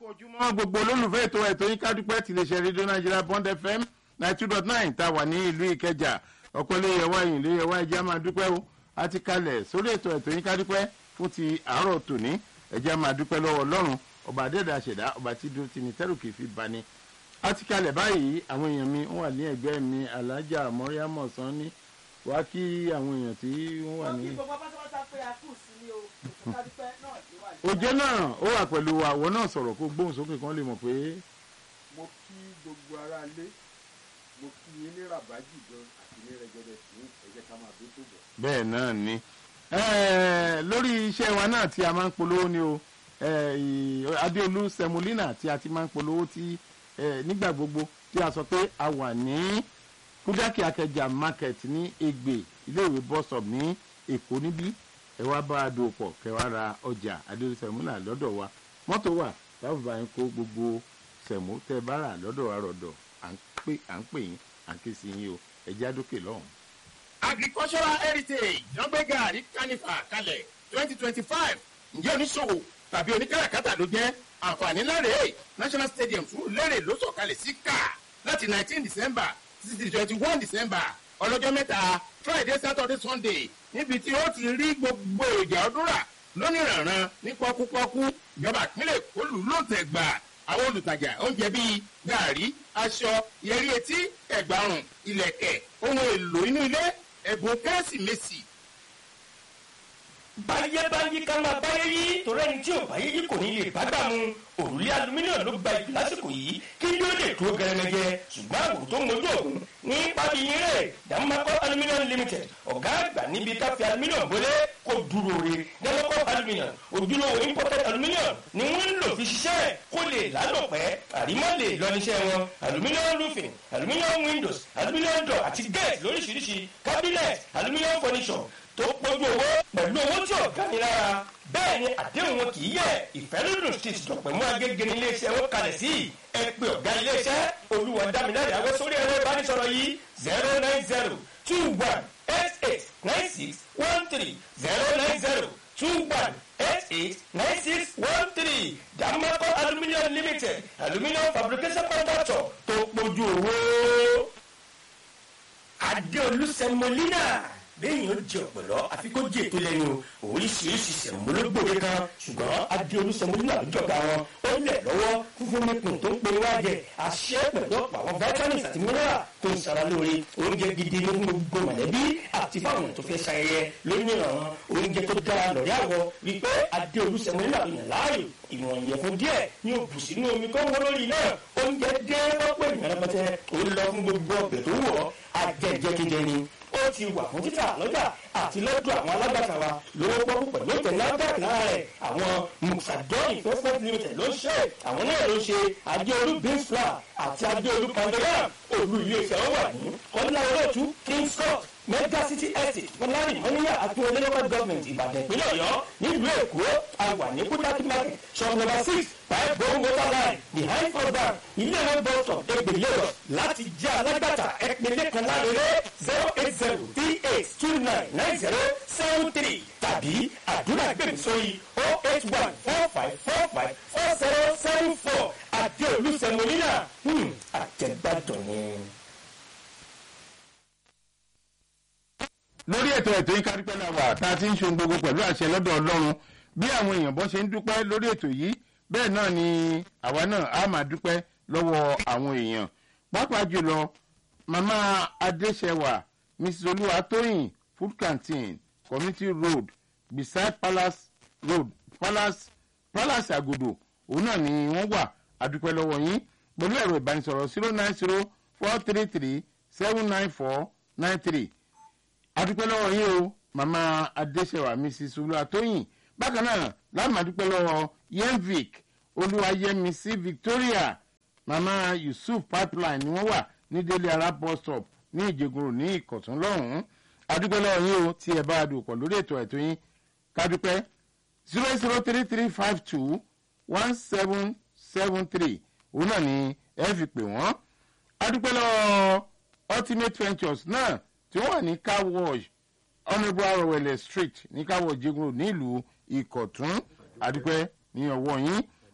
ojúmọ́ gbogbo olólùfẹ́ ètò ẹ̀tọ́ yín kádúpẹ́ ti lè ṣe rédíò nàìjíríà bond fm ninety two dot nine tá a wà ní ìlú ìkẹjà ọ̀pọ̀ ilé yẹwà yìí ilé yẹwà ìjà máa dúpẹ́ o a ti kalẹ̀ sórí ètò ẹ̀tọ́ yín kádúpẹ́ fún ti àárọ̀ tòní ẹ̀jẹ̀ máa dúpẹ́ lọ́wọ́ ọlọ́run ọba adẹ́dà ṣẹ̀dá ọba tí dúró ti ní tẹ́rù kì í fi bani a ti kalẹ̀ báyìí àwọn èèyàn mi wọ́n wà ní ẹgbẹ́ mi alájà mọ́ríámọ̀ sàn ní wá kí àwọn èèyàn tí wọ́n wà ní. òjò náà ó wà pẹ̀lú àwọ̀ náà sọ̀rọ̀ kó gbóhùn sókè kan lè mọ̀ pé mo kí gbogbo ara lé mo kí yín ní rabaji gan àti ní rẹgẹdẹ sí ẹjẹ ká máa dé tó bọ. bẹ́ẹ̀ náà ni Eh, lórí iṣẹ́ wa náà tí a máa ń polówó ni o eh, ì- adéolú semolina tí a ti máa ń polówó tí eh, nígbà gbogbo tí a sọ pé a wà ní kúdákì akẹjà market ní Ègbè iléèwé bus stop ní Èkó níbí ẹ wá bá a dòwò pọ̀ kẹ́ wá ra ọjà adéolú semolina lọ́dọ̀ wa mọ́tò wà táwọn bá yín kó gbogbo sẹ̀mó tẹ́ bá rà lọ́dọ̀ wa rọ̀dọ̀ à ń pè à ń pè yín à ń ké sí yín o ẹ já dókè lọ́hùn. agricultural heritage wọ́n gbé gàrí kánìfà kalẹ̀ twenty twenty five ǹjẹ́ oníṣòwò tàbí oníkàràkátà ló jẹ́ àǹfààní lẹ́rẹ̀ẹ́ national stadium fún lẹ́rẹ̀ ló sọ̀kalẹ̀ sí kà láti nineteen december títí di twenty one december ọlọ́jọ́ mẹ́ta friday saturday sunday níbi tí ó ti rí gbogbo èròjà ọdún rà lónìrànràn ní pọ́kúpọ́kú ìjọba ìpínlẹ̀ èkó lù ló tẹ̀ gbà àwọn olùtajà oúnjẹ bíi gàrí aṣọ yẹrí etí ẹ̀gbàrùn ilẹ̀kẹ̀ ohun èlò inú ilé ẹ̀bùn kérésìmesì báyé báyé ká máa báyé yí torí ẹni tí ò báyé yí kò ní lè bá gbà mu òrùlé alumíníọ̀mù ló gba ìpè lásìkò yìí kí ló lè tó gẹrẹmẹjẹ ṣùgbọ́n àwòrán tó ń mojú ògùn ní pábí yín rẹ̀ dàmúmakọ́ alumíníọ̀mù limited ọ̀gá àgbà níbi káfí alumíníọ̀mù bólé kò dúró re dàmúmakọ́ alumíníọ̀mù ojúlówó imported alumíníọ̀mù ni wọ́n ń lò fi ṣiṣẹ́ kó lè lálòpẹ́ àrímọ́ lè lọ níṣẹ́ wọn alumíníọ̀mù roofing alumíníọ̀mù windows alumíníọ̀mù door àti gate lóríṣiríṣi cabinet alumíníọ̀mù furniture tó pọ̀jù owó pẹ̀lú owó tí ọ̀gá ni lára bẹ́ẹ̀ ni àdéhùn wọn kì í yẹ ìfẹ́lódùn street dọ̀pẹ̀ mú agége ní iléeṣẹ́ wọn kalẹ̀ sí ẹ pé ọ̀gá iléeṣẹ́ olúwa dámiláre àwọn sórí ẹ̀rọ ìbánisọ̀rọ̀ yìí zero nine zero two one eight eight nine six one three zero nine zero two one eight eight nine six one three dàmọ́kọ́ aluminium limited aluminium fabrication contractor tó pọ̀jù owó adéolú sẹmọlínà bẹ́ẹ̀ni ó jẹ ọ̀pọ̀lọ́ àfi kó jẹ ètò lẹ́nu oríṣiríṣi sẹ̀mọ́lógbòde kan ṣùgbọ́n adéolú sẹmọlínà lójọba wọn ó lẹ̀ lọ́wọ́ fúnfún mẹ́kùn tó ń pe wájẹ àṣẹ pẹ̀lú ọ̀pọ̀ àwọn vitamins àti mineral tó ń sara lóore oúnjẹ gidi ní fún gbogbo mọ̀lẹ́bí àti fáwọn tó fẹ́ ṣayẹyẹ lónìí ìrànwọ́ oúnjẹ tó dára lọ́rí àwọ̀ wípé adéolú sẹmọlínà ló yàn láàyò ìwọ̀n ìyẹ̀fun díẹ̀ ní òbù sínú omi kó wọ́n lórí náà oúnjẹ dé wọ́pẹ́ ìrànlọ́pẹ́tẹ́ ó lọ fún gbogbo ọbẹ̀ tó wọ̀ ajẹjẹkẹjẹ ni ó ti wà fún títà lọ́jà àti lọ́dọ̀ àwọn alágbàtà wa lówó pọ́kú pẹ̀lú ìtẹ̀lé abẹ́rẹ́ lára rẹ̀ àwọn musadọ́ investment limited ló ń ṣe àwọn náà ló ń ṣe adéolú beans flour àti adéolú pandora olú iléeṣẹ́ wọn wà ní kọ́lá olóòtú kings court mega city estate fọlárin mọ́níyà àti olé local government ìbàdàn ìpínlẹ̀ ọ̀yọ́ nílùú èkó àwà ní kúdákí market shop number six five bone water line behind first bank ilé ìwé bus stop Egbe Lagos láti jẹ́ alágbàtà ẹ̀pínlẹ̀ kan lárẹ́rẹ́ zero eight zero three eight two nine nine zero seven three tàbí àdúrà gbèmí sórí oh eight one four five four five four zero seven four àti olùsẹ̀mọ́nìyà àtẹ̀gbàdàn ni. lórí ètò ètò yín kárípẹ́ náà wà tá a ti ń ṣe ohun gbogbo pẹ̀lú àṣẹ lọ́dọ̀ ọlọ́run bí àwọn èèyàn bọ́ ṣe ń dúpẹ́ lórí ètò yìí bẹ́ẹ̀ náà ni àwa náà á máa dúpẹ́ lọ́wọ́ àwọn èèyàn pàápàá jùlọ mama adéṣẹwà mrs olúwatóyìn food canteen community road beside palace road palace palace agodo òun náà ni wọ́n wà adúpẹ́ lọ́wọ́ yín pẹ̀lú ẹ̀rọ ìbánisọ̀rọ̀ zero nine zero four three three seven nine four nine three adúpẹ́ lọ́wọ́ yín o màmá adéṣèwà mrs olúwatóyìn bákan náà láàmú adúpẹ́ lọ́wọ́ yenvic olúwayẹmísí victoria màmá yusuf pipeline ni wọ́n wà ní délé ara bus stop ní ìjẹgùrù ní ìkọ̀tún lọ́hùn-ún adúpẹ́ lọ́wọ́ yín o tí ẹ bá a dùn pọ̀ lórí ètò ẹ̀tọ́ yín kádúpẹ́ zero zero three three five two one seven seven three òun náà ni ẹ fi pè wọ́n adúpẹ́ lọ́wọ́ ultimate ventures náà tí wọ́n wà ní car wash honourable arowele street ní car wash jegun nílùú ìkọ̀tún adúpẹ́ ní ọwọ́ yín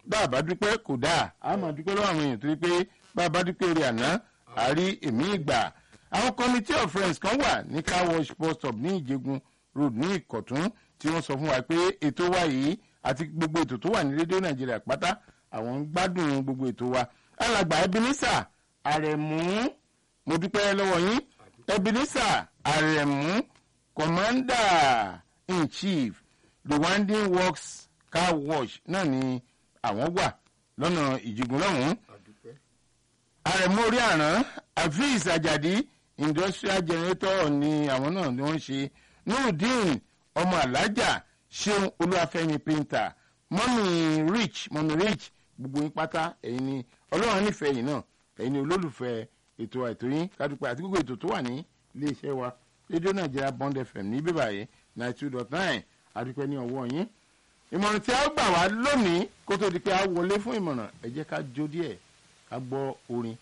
bá a bá dúpẹ́ kò dáa a máa dúpẹ́ lọ́wọ́ àwọn èèyàn torí pé bá a bá dúpẹ́ orí àná àárí èmi ìgbà àwọn committee of friends kan wà ní car wash bus stop ní ìjẹgun road ní ìkọ̀tún tí wọ́n sọ fún wa pé ètò wa yìí àti gbogbo ètò tó wà ní rédíò nàìjíríà pátá àwọn ń gbádùn gbogbo ètò wa alàgbà ebenezer àrẹ̀mú mo dúpẹ́ lọ́wọ́ yín ebenezer àrẹ̀mú commander in chief rwandin works car wash náà ni àwọn wà lọ́nà ìjìgún lọ́hùn-ún àdúpẹ́ àrẹ̀mú orí àrán afeez ajadi industrial generator ni àwọn náà ni wọ́n ń ṣe nurudeen ọmọ alájà ṣeun olúwàfẹ́mi painter mọ́mí rich mọ́mí rich gbogbo yín pátá ẹ̀yin ni ọlọ́run nífẹ̀ẹ́ yìí náà ẹ̀yin ni olólùfẹ́ ètò àìtó yín kádùpẹ́ àti gbogbo ètò tó wà ní iléeṣẹ́ wa rédíò nàìjíríà bond fm ní bíbá yìí ninety two dot nine àdúpẹ́ ní ọwọ́ yín ìmọ̀ràn tí a gbà wá lónìí kó tó di pé a wọlé fún ìmọ̀ràn ẹ jẹ́ ká jó díẹ̀ ká gbọ́ orin.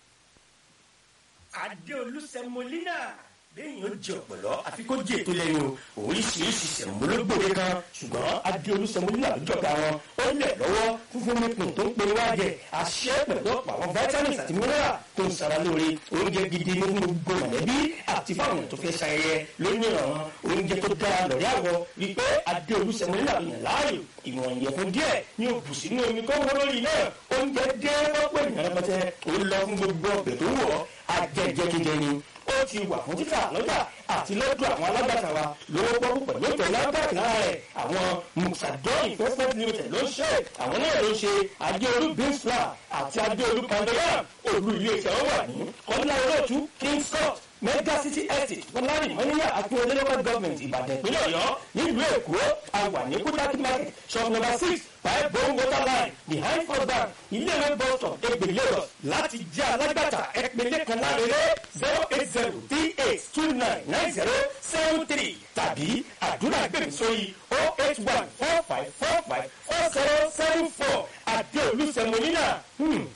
adéolú sẹmọlínà lẹ́yìn ó jẹ ọ̀pọ̀lọ́ àfi kó jẹ ètò lẹ́nu oríṣiríṣi sẹ̀mọ́lógbòde kan ṣùgbọ́n adéolú sẹmọlínà ló jọba wọn ó lẹ̀ lọ́wọ́ fúnfún nípìn tó ń pe wájẹ àṣẹ pẹ̀lú ọ̀pọ̀ àwọn vitamins àti mineral tó ń sara lóore oúnjẹ gidi ní fún gbogbo mọ̀lẹ́bí àti fáwọn tó fẹ́ ṣayẹyẹ lónìí ìrànwọ́ oúnjẹ tó dára lọ́rí àwọ̀ rí pé adéolú sẹmọlínà ló yàn láàyò ìwọ̀n ìyẹ̀fun díẹ̀ ní òbù sínú omi tó wọ́n lórí náà oúnjẹ dé wọ́pọ̀ ìyàrá pẹ́tẹ́ ó lọ fún gbogbo ọbẹ̀ tó wọ̀ ajẹjẹkẹjẹ ni ó ti wà fún títà lọ́jà àti lọ́dọ̀ àwọn alágbàtà wa lówó pọ́kú pẹ̀lú ìtẹ̀lé agbáàkì lára rẹ̀ àwọn musadon investment limited ló ń ṣe àwọn náà ló ń ṣe adéolú beansflour àti adéolú pandoram olú ilé iṣẹ́ wọn wà ní kọ́ńdà olóòtú king scott mega city estate fọlárin mọ́níyà akíwọlé local government ìbàdàn ìpínlẹ̀ ọ̀yọ́ nílùú èkó àwà ní kúdákí market shop number six five bone water line behind first bank ilé ìwé bus stop egbe lagos láti jẹ́ alágbàtà ẹ̀pẹ̀lẹ̀ kan lárẹ́rẹ́ zero eight zero three eight two nine nine zero seven three tàbí àdúrà gbèmí sórí oh eight one four five four five four zero seven four àdéolú sẹmọ́nínà